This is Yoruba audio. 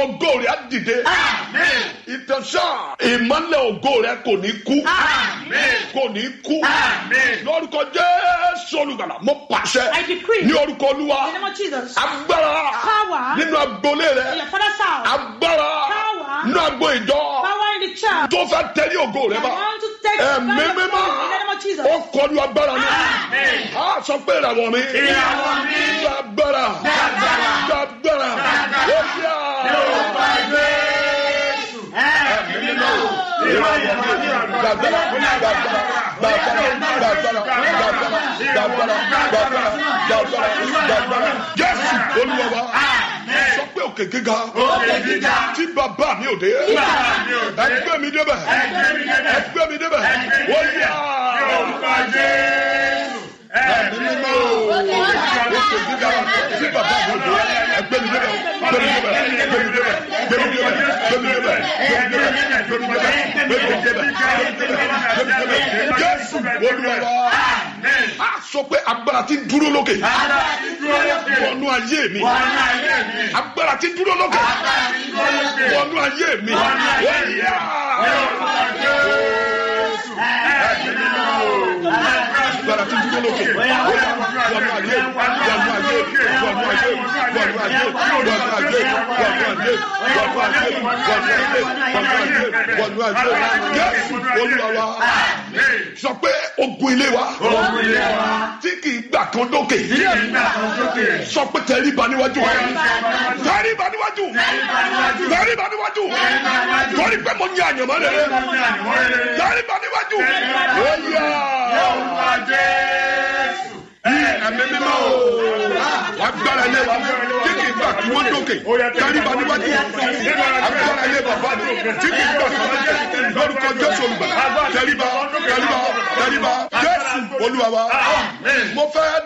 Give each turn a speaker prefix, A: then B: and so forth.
A: ògo rẹ̀ á dìde ìtẹ̀sán ìmọ́lẹ̀ ògo rẹ̀ kò ní kú kò ní kú lórúkọ jésù olùgbàlà mo pàṣẹ
B: I decree.
A: ní orúkọ olúwa
B: In the name of Jesus.
A: agbára
B: Power.
A: nínú agbolé
B: In
A: rẹ
B: your father's house.
A: agbára
B: Power.
A: nínú agbo ìjọ
B: Power in the church.
A: tó fẹ́ tẹ̀lé ògo rẹ
B: I
A: bá
B: want to take
A: ẹ̀mí
B: power
A: mímọ́
B: in the name of Jesus.
A: ó kọlu agbára mi a sọ pé ìràwọ̀ mi
C: Ìràwọ̀ mi.
A: gbàgbára gbàgbára ó yá gbàgbára gbàgbára gbàgbára gbàgbára gbàgbára gbàgbára gbàgbára gbàgbára gbàgbára jésù olúwa wa sọ pé òkè gíga
C: Òkè gíga.
A: tí bàbá mi ò dé
C: Bàbá mi ò dé.
A: ẹgbẹ́ mi débẹ̀
C: Ẹgbẹ́ mi débẹ̀.
A: ẹgbẹ́ mi débẹ̀ ó yá
C: Orúkọ Jésù.
A: ẹ̀mí mímọ́ òkè gíga tí bàbá mi ò dé ẹgbẹ́ mi débẹ̀ ẹgbẹ́ mi débẹ̀ ẹgbẹ́ mi débẹ̀ ẹgbẹ́ mi débẹ̀ ẹgbẹ́ mi débẹ̀ ẹgbẹ́ mi débẹ̀ ẹgbẹ́ mi débẹ̀ ẹgbẹ́ mi débẹ̀ ẹgbẹ́ mi débẹ̀ jésù olúwa wa a sọ pé agbára ti dúró lókè
C: Agbára ti dúró lókè.
A: wọnú ayé mi
C: Wọnú ayé mi.
A: agbára ti dúró lókè
C: Agbára ti dúró lókè.
A: wọnú ayé mi
C: Wọnú ayé mi.
A: Ó yá.
C: Orúkọ Jésù. Ẹ̀mí mímọ́ o.
A: agbára ti dúró lókè ó yá wọnú ayé wọnú ayé wọnú ayé wọnú ayé wọnú ayé wọnú ayé wọnú ayé wọnú ayé wọnú ayé wọnú ayé jésù olúwa wa sọ pé ogun ilé wa
C: Ogun ilé wa.
A: tí kì í gbà kan dókè
C: Tí kì í gbà kan sókè.
A: sọ pé tẹríba níwájú wa tẹríba níwájú
C: níwájú.
A: tẹríba níwájú torí pé mo ní àyànmọ́ rere tẹríba níwájú ó yá
C: Orúkọ Jésù.
A: ẹ̀mí mímọ́ o agbára ilé wa tí kì í gbà kí wọ́n dókè tẹríba níwájú agbára ilé bàbá mi tí kì í gbà kí wọ́n dókè lórúkọ jésù olùgbà tẹríba tẹríba tẹríba jésù olúwa wa mo fẹ́